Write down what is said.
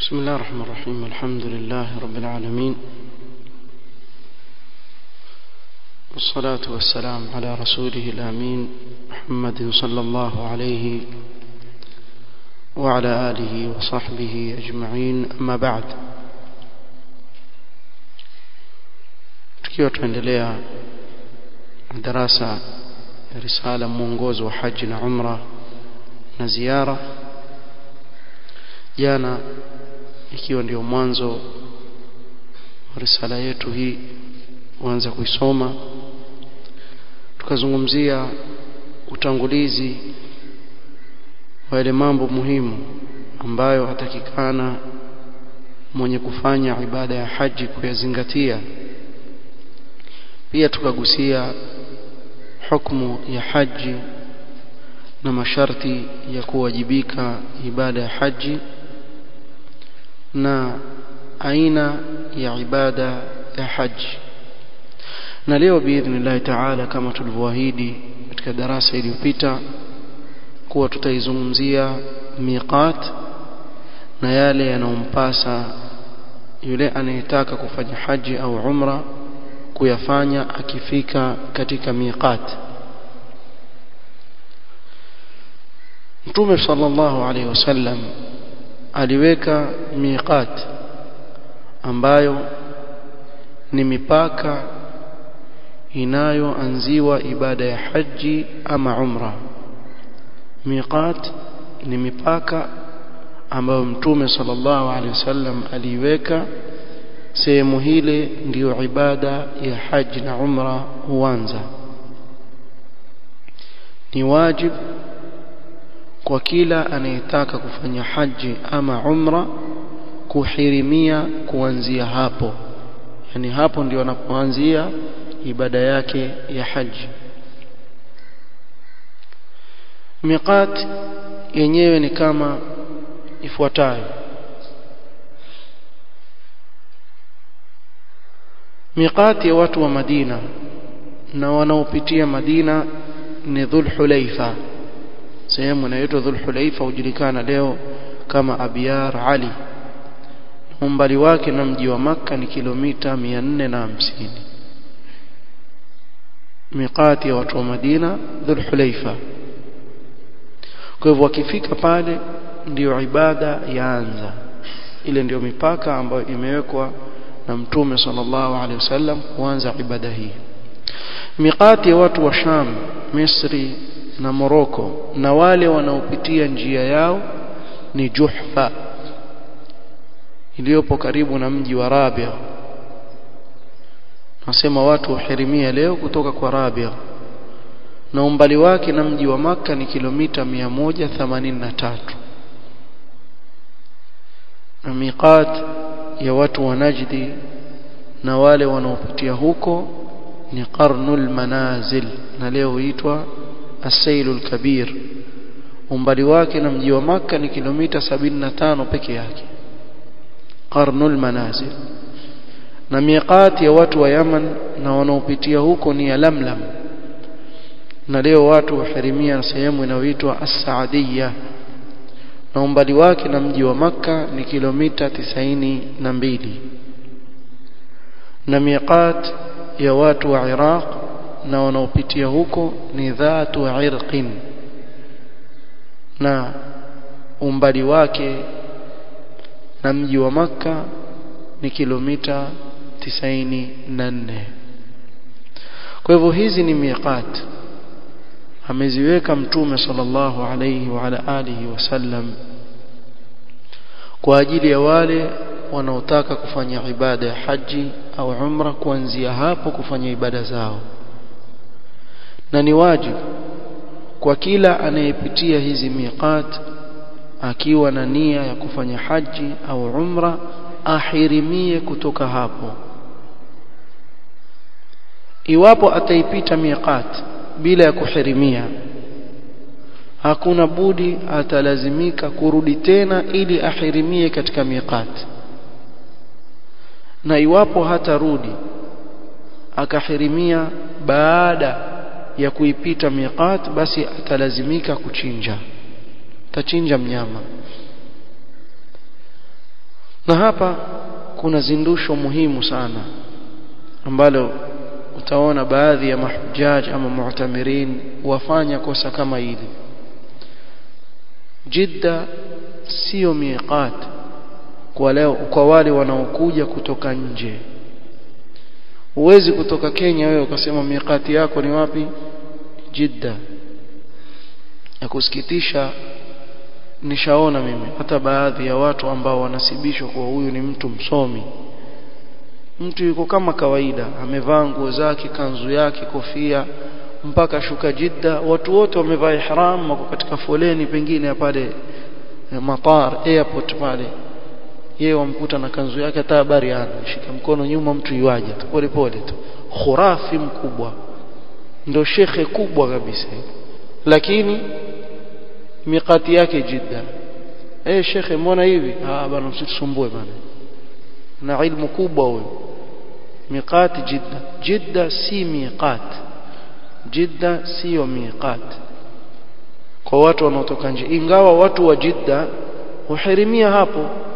بسم الله الرحمن الرحيم الحمد لله رب العالمين والصلاة والسلام على رسوله الأمين محمد صلى الله عليه وعلى آله وصحبه أجمعين أما بعد tukiwa tuendelea darasa ya risala mwongozo wa haji na umra na ziara jana ikiwa ndio mwanzo wa risala yetu hii kuanza kuisoma tukazungumzia utangulizi wa yale mambo muhimu ambayo hatakikana mwenye kufanya ibada ya haji kuyazingatia pia tukagusia hukumu ya haji na masharti ya kuwajibika ibada ya haji na aina ya ibada ya haji na leo biidhnillahi taala kama tulivyoahidi katika darasa iliyopita kuwa tutaizungumzia miqat na yale yanayompasa yule anayetaka kufanya haji au umra kuyafanya akifika katika miqat Mtume sallallahu alaihi wasallam aliweka miqat ambayo ni mipaka inayoanziwa ibada ya haji ama umra miqat ni mipaka ambayo mtume sallallahu alaihi wasallam aliiweka sehemu hile ndiyo ibada ya haji na umra huanza ni wajib kwa kila anayetaka kufanya haji ama umra kuhirimia kuanzia hapo yani hapo ndio anapoanzia ibada yake ya haji miqat yenyewe ni kama ifuatayo miqati ya watu wa Madina na wanaopitia Madina ni Dhulhulaifa sehemu inayoitwa Dhulhulaifa hujulikana leo kama Abyar Ali umbali wake na mji wa Makka ni kilomita 450 miqati ya watu wa Madina Dhulhulaifa kwa hivyo wakifika pale ndiyo ibada yaanza ile ndiyo mipaka ambayo imewekwa na mtume sallallahu alaihi wasallam kuanza ibada hii miqati ya watu wa Sham Misri na Moroko na wale wanaopitia njia yao ni Juhfa iliyopo karibu na mji wa Rabia nasema watu wahirimia leo kutoka kwa Rabia na umbali wake na mji wa maka ni kilomita 183 na miqat ya watu wa Najdi na wale wanaopitia huko ni qarnul manazil na leo huitwa asailul kabir umbali wake na mji wa maka ni kilomita 75 peke yake qarnul manazil na miqat ya watu wa Yaman na wanaopitia huko ni ya Lamlam na leo watu wahirimia sehemu inayoitwa As-Saadiyya na umbali wake na mji wa maka ni kilomita tisaini na mbili na miqat ya watu wa Iraq na wanaopitia huko ni dhatu irqin na umbali wake na mji wa maka ni kilomita tisaini na nne kwa hivyo hizi ni miqat ameziweka mtume sallallahu alayhi wa ala alihi wasallam kwa ajili ya wale wanaotaka kufanya ibada ya haji au umra kuanzia hapo kufanya ibada zao na ni wajibu kwa kila anayepitia hizi miqat akiwa na nia ya kufanya haji au umra ahirimie kutoka hapo iwapo ataipita miqat bila ya kuhirimia hakuna budi atalazimika kurudi tena ili ahirimie katika miqat na iwapo hatarudi akahirimia baada ya kuipita miqat basi atalazimika kuchinja tachinja mnyama na hapa kuna zindusho muhimu sana ambalo utaona baadhi ya mahujaj ama mu'tamirin wafanya kosa kama hili Jidda sio miqat kwa leo kwa wale wanaokuja kutoka nje huwezi kutoka Kenya wewe ukasema miqati yako ni wapi Jidda ya kusikitisha nishaona mimi hata baadhi ya watu ambao wanasibishwa kwa huyu ni mtu msomi mtu yuko kama kawaida amevaa nguo zake kanzu yake kofia mpaka shuka Jidda watu wote wamevaa ihram wako katika foleni pengine pale matar airport pale yeye wamkuta na kanzu yake hata habari ana shika mkono nyuma mtu yuaje tu pole pole tu khurafi mkubwa ndo shekhe kubwa kabisa lakini miqati yake Jidda eh shekhe mbona hivi ah bana msitusumbue bana na ilmu kubwa huyo miqati Jidda Jidda si miqat Jidda sio miqat kwa watu wanaotoka nje ingawa watu wa Jidda huhirimia hapo